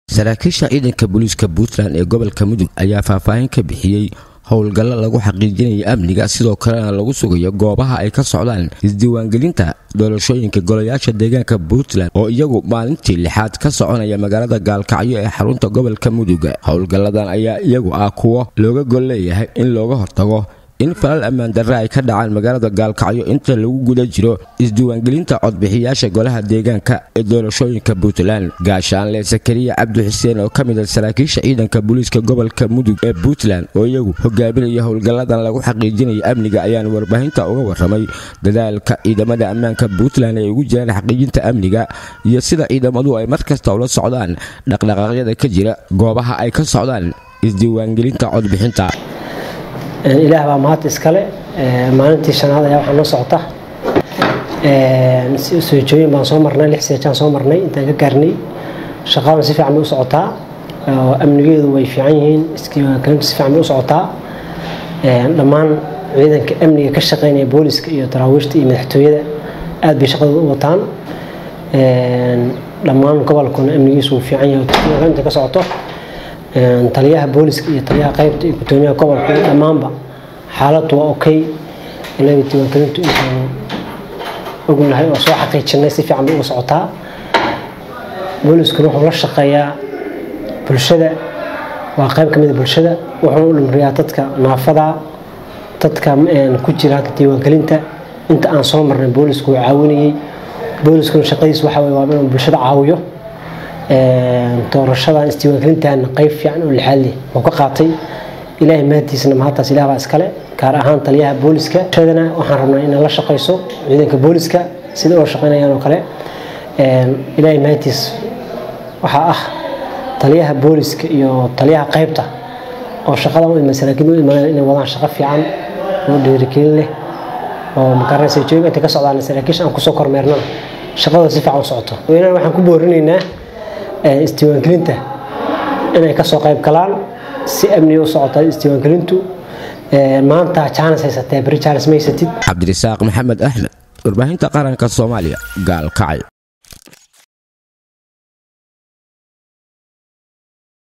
saraakiisha ciidanka booliiska puntland ee gobolka mudug ayaa faahfaahin ka bixiyey howlgallo lagu xaqiijinayo amniga sidoo kalena lagu sugayo goobaha ay ka socdaan isdiiwaangelinta doorashooyinka golayaasha deegaanka puntland oo iyagu maalintii lixaad ka soconaya magaalada gaalkacyo ee xarunta gobolka mudug howlgalladan ayaa iyagu ah kuwo looga gol leeyahay in looga hortago in falal ammaan darre ay ka dhacaan magaalada gaalkacyo inta lagu guda jiro isdiiwaangelinta codbixiyaasha golaha deegaanka ee doorashooyinka puntland gaashaanle sakariya cabdi xuseen oo ka mid a saraakiisha ciidanka booliiska gobolka mudug ee puntland oo iyagu hogaaminaya howlgalladan lagu xaqiijinaya amniga ayaan warbaahinta uga waramay dadaalka ciidamada ammaanka puntland ay ugu jiraan xaqiijinta amniga iyo sida ciidamadu ay mar kasta ula socdaan dhaqdhaqaaqyada ka jira goobaha ay ka socdaan isdiiwaangelinta codbixinta ilaah baa mahad iskale maalintii shanaad ayaa waxaa noo socota soojooyin baan soo marnay lix seejaan soo marnay intaan ka gaarnay shaqadan si fiican bay u socotaa oo amnigeedu way fiican yihiin iskiiwaangelintu si fiican bay u socotaa dhammaan ciidanka amniga ka shaqeynaya booliska iyo daraawiishta iyo madaxtooyada aad bay shaqadooda u wataan dhammaan gobolkuna amnigiisu wuu fiican yahay iskiiwaangelinta ka socoto taliyaha booliska iyo taliyaha qaybta iyo gudoomiyaha gobolka iyo dhammaanba xaaladdu waa okay inaga diiwaangelintu intaanu ognahay oo soo xaqiijinay si fiican bay uga socotaa booliskuna wuxuu la shaqeeyaa bulshada waa qayb ka mid a bulshada wuxuuna u dhimriyaa dadka naafada dadka ku jira diiwaangelinta inta aan soo marnay boolisku wuu caawinayay booliskuna shaqadiis waxa weye waa inuu bulshada caawiyo doorashadan isdiiwaangelintan qayb fiican oo lixaad leh oo ka qaatay ilaahay mahadiisna mahadtaas ilaah baa iskale gaar ahaan taliyaha booliska shadana waxaan rabnaa inay la shaqayso ciidanka booliska sida oo shaqaynayaan oo kale ilaahay mahadiis waxaa ah taliyaha booliska iyo taliyaha qaybta oo shaqada u iman saraakiin u imaneen inay wadaan shaqo fiican oo dhiirigelin leh oo makaranaysa jooga intay ka socdaan saraakiisha aan kusoo kormeernana shaqadooda si fiican u socoto weynaan waxaan ku boorinaynaa isdiiwaangelinta inay kasoo qayb galaan si amniga u socota isdiiwaangelintu maanta jaanis haysatee beri jaanis ma haysatid cabdirasaaq maxamed axmed warbaahinta qaranka soomaaliya gaalkacay